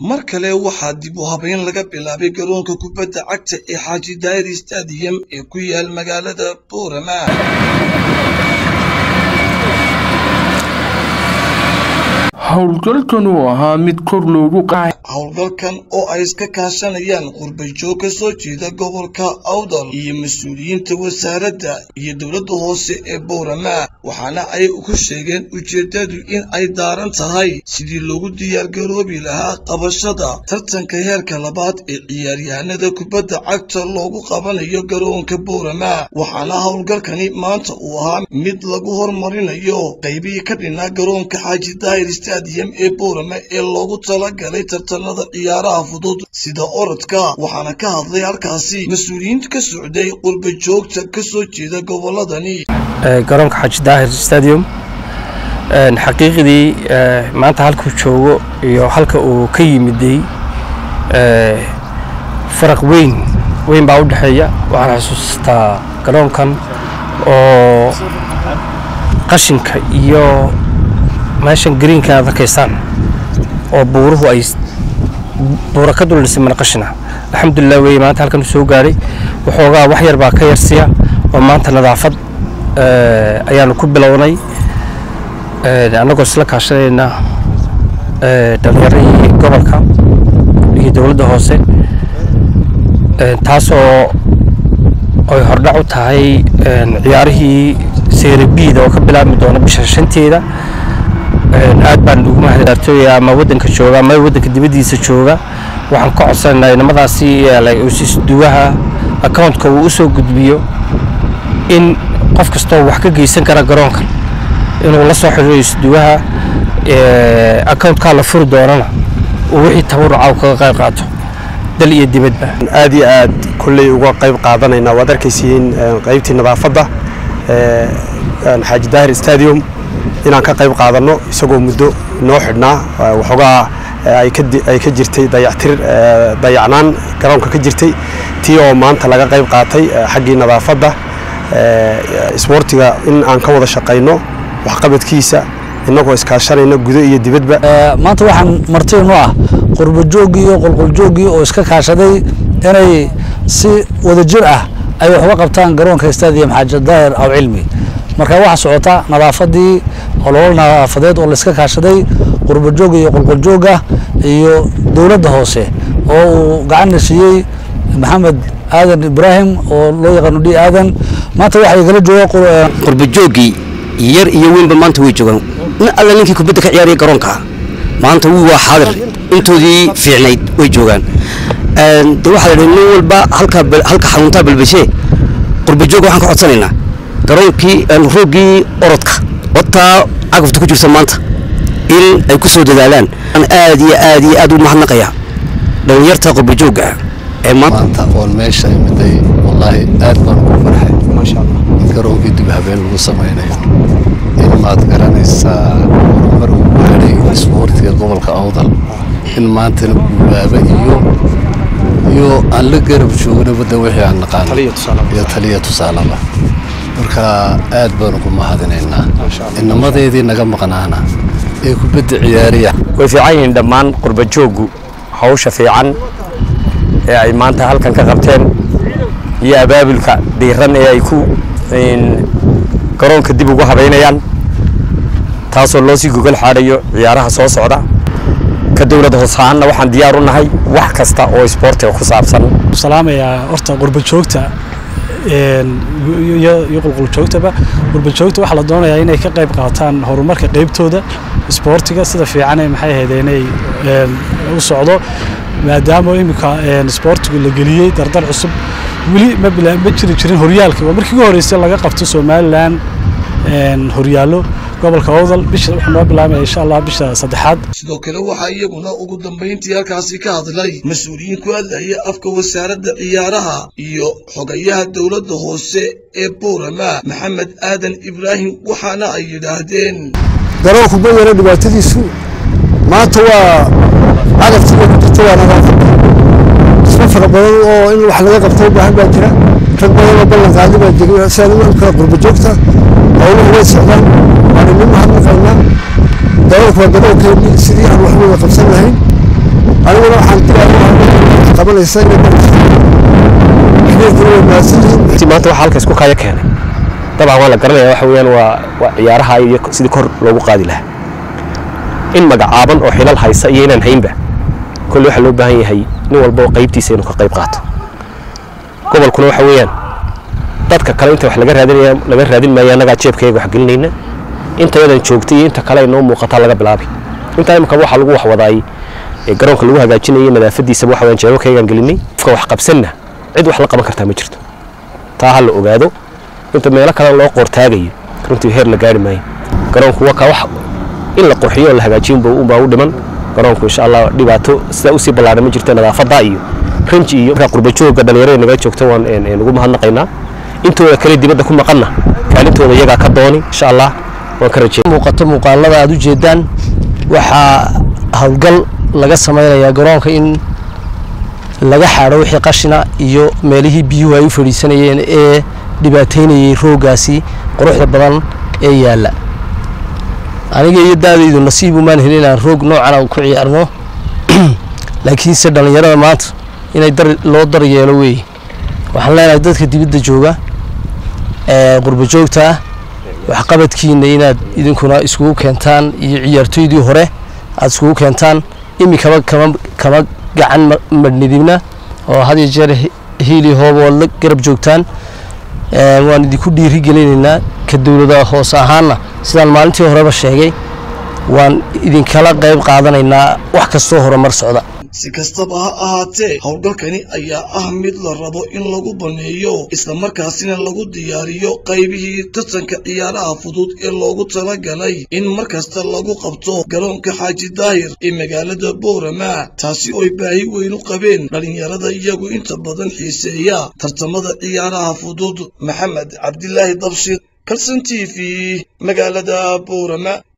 mar kale waxaa dib u habeyn laga bilaabay garoonka kubadda cagta ee xaaji daayir stadium ee ku yaal magaalada boorama howlgalkan uu ahaa mid kor loogu qaaday howlgalkan oo ay iska kaashanayaan qurbajoog ka soo jeeda gobolka awdal iyo mas-uuliyiinta wasaaradda iyo dowladda hoose ee boorama waxaana ay ku sheegeen ujeeddadu in ay daaran tahay sidii loogu diyaargaroobi lahaa qabashada tartanka heerka labaad ee ciyaaryahanada kubadda cagta loogu qabanayo garoonka boorama waxaana howlgalkani maanta uu ahaa mid lagu hormarinayo qaybihii ka dhinaa garoonka xaaji daahir stadium ee boorama ee loogu talagalay tartanada ciyaaraha fudud sida orodka waxaana ka hadlay halkaasi mas-uuliyiinta ka socday qurba joogta ka soo jeeda goboladani garoonka xaaji daahir stadium xaqiiqdii maanta halkuu joogo iyo halka uu ka yimiday faraq weyn weyn baa u dhexeeya waxaan xasuustaa garoonkan oo qashinka iyo meeshan greenka aad arkaysaan oo buuruhu ay buura ka dul dhisay mana qashina alxamdulilah weye maanta halkan soo gaadhay waxoogaa wax yar baa ka yarsiya oo maanta nadaafad ayaanu ku bilownay annagoo isla kaashanayna dhallinyaradii gobolka iyo dowladda hoose taasoo ay hordhac u tahay ciyaarihii seerabiida oo ka bilaabmi doona bisha shanteeda aad baan ugu mahadartooya ama waddanka jooga ama waddanka dibaddiisa jooga waxaan ka codsanaynaa inamadaasi isduwaha accountka uu u soo gudbiyo in qof kastoo wax ka geysan kara garoonkan inuu la soo xidhiiro isduwaha accountkaa la furi doonana uu wixii tabaruca kaga qayb qaato dal iyo dibadba aad iyo aad kolley uga qayb qaadanaynaa waad arkaysiin qaybtii nadaafadda xaaji daahir stadium inaan ka qayb qaadanno isagoo muddo noo xidhnaa waxoogaa ay ka jirtay dayactir dayacnaan garoonka ka jirtay tii oo maanta laga qayb qaatay xaggii nadaafadda isboortiga in aan ka wada shaqayno waxqabadkiisa innagoo iskaashanayna gudo iyo dibadba maanta waxaan martiinu ah qurbajooggii iyo qolqoljooggii oo iska kaashaday inay si wadajir ah ay wax uga qabtaan garoonka stadium xaaji daahir aw cilmi marka waxaa socota nadaafadii ololo nadaafadeed oo layska kaashaday qurbajoogga iyo qolqoljoogga iyo dowladda hoose oo uu gacanna siiyey maxamed aadan ibraahim oo loo yaqaano d aadan maanta waxaa igala jooga qurbajooggii yar iyo weynba maanta way joogaan nin alla ninkii kubadda ka ciyaaraya garoonka maanta wuu waa xaadir intoodii fiicnayd way joogaan de waxaa la nin walba halka halka xaruntaa balbashee qurbajoogga waxaan ka codsanaynaa garoonkii rooggii orodka wataa cagafta ku jirta maanta in ay ku soo dadaalaan aad iyo aad iyo aad u mahadnaqaya dhallinyarta qurbajoogga ah ee maanta oon meesha imiday wallaahi aad baan ugu farxay maasha allah in garoonkii dib habeen lagu samaynayo in maad garanaysaa horumar uu ku helay isboortiga gobolka awdal in maantana guulaaba iyo iyo aan la garab joogna badda wixii aan naqaano iyo taliya tusaalaba marka aad baan ugu mahadinaynaa inamadeedii naga maqnaana ee kubadda ciyaariya way fiican yihiin dhammaan qurbajooggu hawsha fiican ee ay maanta halkan ka qabteen iyo abaabulka dhiiran ee ay ku garoonka dib ugu habaynayaan taasoo loo sii gogol xaadhayo ciyaaraha soo socda ka dowlad hoos ahaanna waxaan diyaar u nahay wax kasta oo isboortiga ku saabsan salaamayaa horta qurbajoogta iyo qulquljoogtaba qurbajoogta waxaa la doonayaa inay ka qayb qaataan horumarka qaybtooda isboortiga sida fiicane maxay ahayd inay u socdo maadaama iminka isboortigu la geliyey dardar cusub weli ma ma jiri jirin horyaalka waa markii ugu horreysay laga qabto somalilan horyaallo gobolka awdal bisha wuxuu noo bilaabaya insha allah bisha saddexaad sidoo kale waxaa iyaguna ugu dambayntii halkaasi ka hadlay mas-uuliyiin ku hadlaya afka wasaaradda ciyaaraha iyo xogayaha dowladda hoose ee boorama maxamed aadan ibraahim waxaana ay yidhaahdeen garoonku ma yara dhibaatadiisu maanta waa cagaftiga ku jirta waa nadaafadda isma fara badan oo in wax laga qabto u baahan baa jira rag badan oo ballan qaadi baa jira sidaa u kala qurba joogta howluhu way socdaan waana nin mahadnaqaynaa garoonku waa garoonkeennii sidii aan wax wada qabsan lahayn aniguna waxaan diyaar qabanaysa inay xiriirkuna way mahadsan yihiin maanta waxaa halka isku kaya keenay dabcan waa la garanaya waxa weeyaan waa waa ciyaaraha iyo sidii kor loogu qaadi lahaa in magacaaban oo xilal haysa iyo inaan haynba kolle waxaa loo baahan yahay nin walba oo qaybtiisa inuu ka qayb qaato gobolkuna waxa weeyaan dadka kale inta wax laga raadinaya laga raadin maayo annagaa jeebkayga wax gelinayna inta yadan joogtay iyo inta kale ay noo muuqataa laga bilaabay intaa imika waxaa lagu wax wadaay ee garoonka lagu hagaajinayay nadaafadiisaba waxa weeyaan jeebabkaygaan gelinay qofka wax qabsanna cid wax la qaban kartaa ma jirto taa ha la ogaado inta meelo kale loo qoortaagayo runtii heer la gaari maayo garoonku waa ka wax in la qurxiyo oo la hagaajiyo unba- unbaa u dhiman garoonku insha allah dhibaato sidaa usii ballaadhan ma jirto nadaafadda iyo ranji iyo markaa qurbajooga dhalinyarada nagala joogta waan een, een, ugu mahadnaqaynaa intooda kale dibadda ku maqanna kaalintooda iyagaa ka dooni insha allah waan ka rajeeya muuqato muuqaalada aad u jeedaan waxaa howlgal laga samaynayaa garoonka in laga xaadho wixii qashina iyo meelihii biyuhu ay u fadhiisanayeen ee dhibaateynayay rooggaasi quruxda badan ee yaalla aniga iyo daadaydu nasiib umaan helin inaan roog noocan aan ku ciyaarno laakiinse dhallinyarada maanta inay dar loo dar yeelo weeye waxaan leenahay dadka dibadda jooga ee qurbo joogta ah waxqabadkiina inaad idinkuna iskugu keentaan iyo ciyaartoydii hore aad iskugu keentaan imikaba kama kama gacan ma- madhnidibna oo had iyo jeer hi- hiili hoob ood la garab joogtaan Ee, waan idinku dhiiri gelinaynaa ka dowlada hoose ahaana sidaan maalintii horeba sheegay waan idinkala qayb qaadanaynaa wax kastoo horumar socda si kastaba ha ahaatee howlgalkani ayaa ah mid la rabo in lagu baneeyo islamarkaasina lagu diyaariyo qaybihii tartanka ciyaaraha fudud ee loogu talagalay in mar kasta lagu qabto garoonka xaaji daahir ee magaalada boorama taasi ooy baahi weyn u qabeen dhallinyarada iyagu inta badan xiiseeya tartamada ciyaaraha fudud maxamed cabdilaahi dabshir kalson t v magaalada boorama